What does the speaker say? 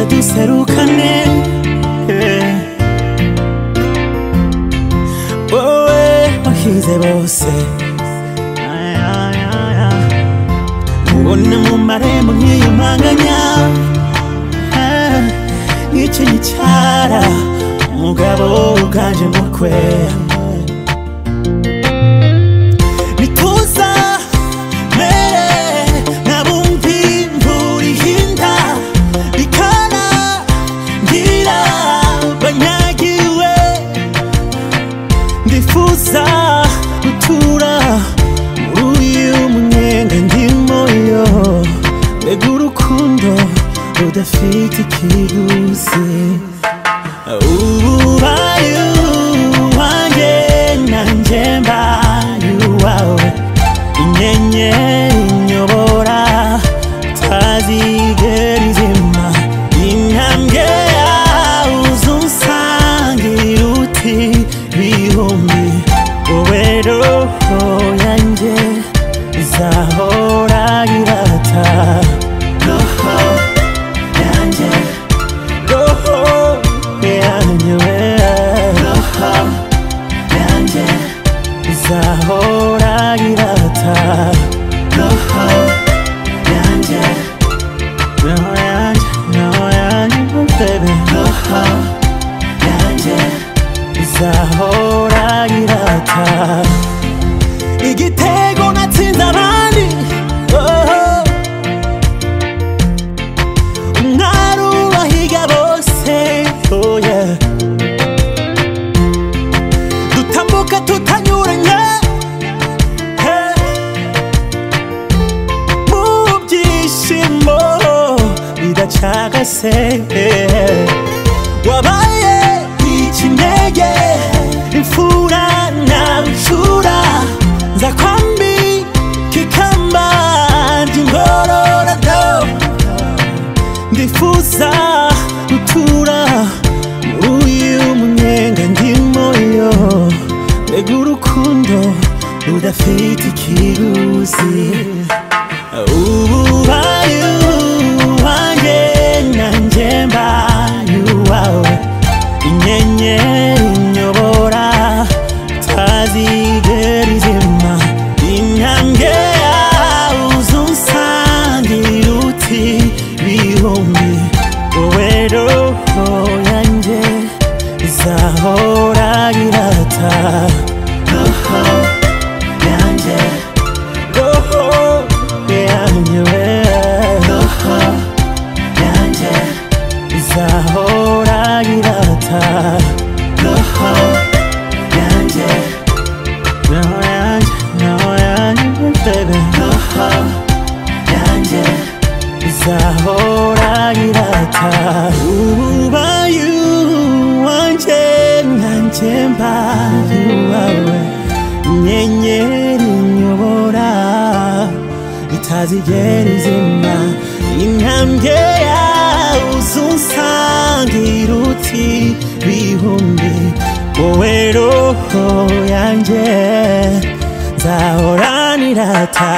tuserukane wowe wahize bose ubona mu marembo nk'iyo mpanganya Ah, nicyo gicara umugabo uganje mu kwe nituza mere nabumvi mvuriye inda bikana ngira banyagiwe ndifuza gutura muri uyu munyenga ndimo yo mbega urukundo rudafite ikiguzi ubu baye uwanjye nanjye mbaye uwawe inyenyeri inyobora utazigera izima intambwe yawe uzunsangira uti bihumbi wowe roho yanjye izahora irata roho yanjye roho yanjye we roho yanjye izahora irata roho yanjye roho yanjye roho yanjye oh baby roho yanjye izahora irata igitego natsinze abandi oh. umwari ubahiga bose oh yeah. dutambuka tutanyuranye hey. mu byishimo bidacagase eh. wabaye ikinege imfura na bucura nza kwambi kikamba ngororadobo ndifuza gutura muri uyu munyenga ndimo yo mbega urukundo rudafite ikiguzi ubu ubaye uwanjye nanjye mbaye uwawe inyenyeri inyobora utazigera izima intambwe yawe uzunsangira uti bihumbi wowe roho yanjye izahora irata roho yanjye roho yanjye we roho yanjye izahora irata roho yanjye roho yanjye roho yanjye baby roho yanjye izahora irata ubaye wanjye nanjye mbaye uwawe inyenyeri nyobora itazigera izima intambwe yawe uzunsangira uti bihumbi wowe roho yanjye nzahoranirata